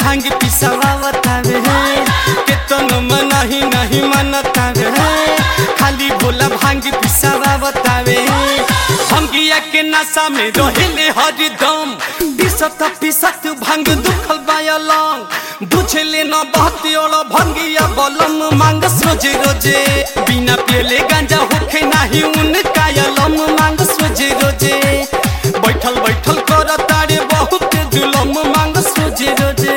भांग पिसावतावे केतन मनाही नहीं मनतावे खाली भोला भांग पिसावतावे भंगिया के नशा में रहेले हरदम पिसत पिसत भांग दुखल बायलंग बुझले न बहती और भंगिया बलम मांग सोजे रोजे बिना पेले गांजा होखे नाही उनका यलम मांग सोजे रोजे बैठल बैठल कर तारे बहुत जुलम मांग सोजे रोजे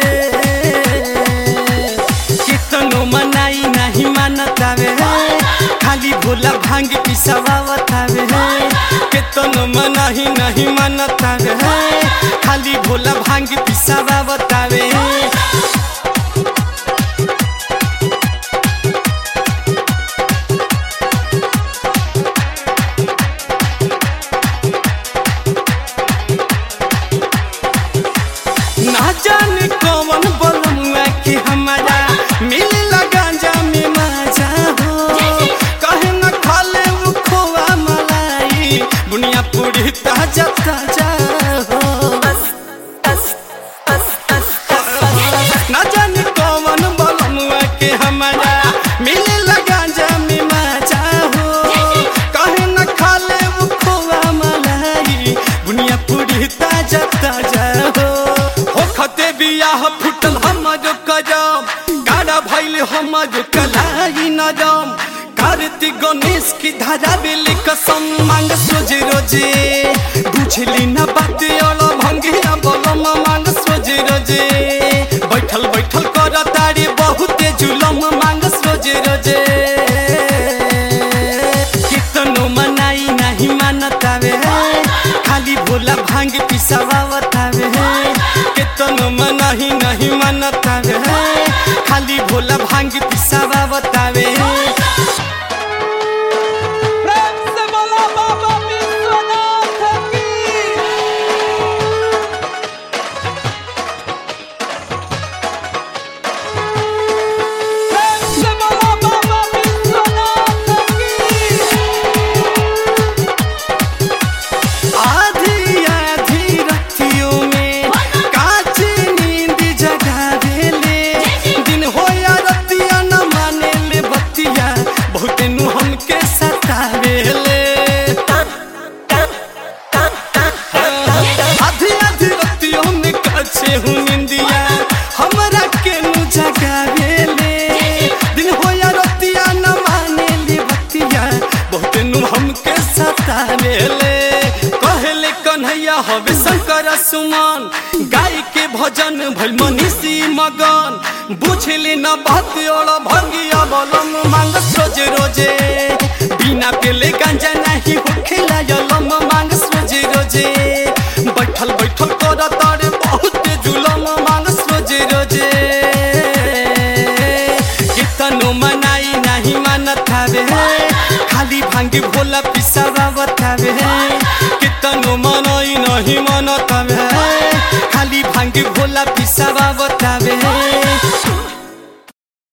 कितनो मनाई नहीं मानतावे खाली भोला भांग पिसावतावे कितनो मनाही नहीं मानतावे खाली भोला भांग पिसावतावे ना जाने कौन बलमुआ कि हमारा मिलेला गांजा में मजा हो कहे न खाले वो खोआ मलाई बुनिया पूरी ताजा ताजा हो ना जाने कौन बलमुआ कि हमारा मिलेला गांजा में मजा हो कहे न खाले वो खोआ मलाई बुनिया पूरी ताजा ताजा हो हो खते बियाह फुटल हमर करम गाड़ा भइल हमर कलाई नरम कार्तिक गणेश की धारा बेले कसम मांग सोजे रोजे बुझली न बात और भंगिया बलम मांग सोजे रोजे बैठल बैठल कर तारे बहुते जुलम मांग सोजे रोजे कितनो मनाई नहीं मानतावे खाली भोला भांग पिसावतावे कितनो मनाही नहीं मानतावे खाली भोला भांग पिसावतावे प्रेम से बोला बाबा विश्वनाथ की प्रेम से बोला बाबा विश्वनाथ की आधी आधी रतियों में काची नींद जगावेले दिन हो या रतिया न माने ले बतिया बहुत नु हमके सतावेले आधी आधी रतियों में काचे हूँ निंदिया हमरा के नु जगावेले दिन हो या रतिया न माने ले बतिया बहुत नु हमके सतावेले कहले कन्हैया हवे शंकर सुमन गाय के भजन भल मनीषी मगन बुझले न बात और भंगिया बलम मांग सोजे रोजे बिना पेले गांजा नहीं होखेला यलम मांग सोजे रोजे बैठल बैठल कर तारे बहुत जुलम मांग सोजे रोजे कितनो मनाई नहीं मानतावे खाली भांग भोला पिसावतावे कितनो मनाई नहीं मानतावे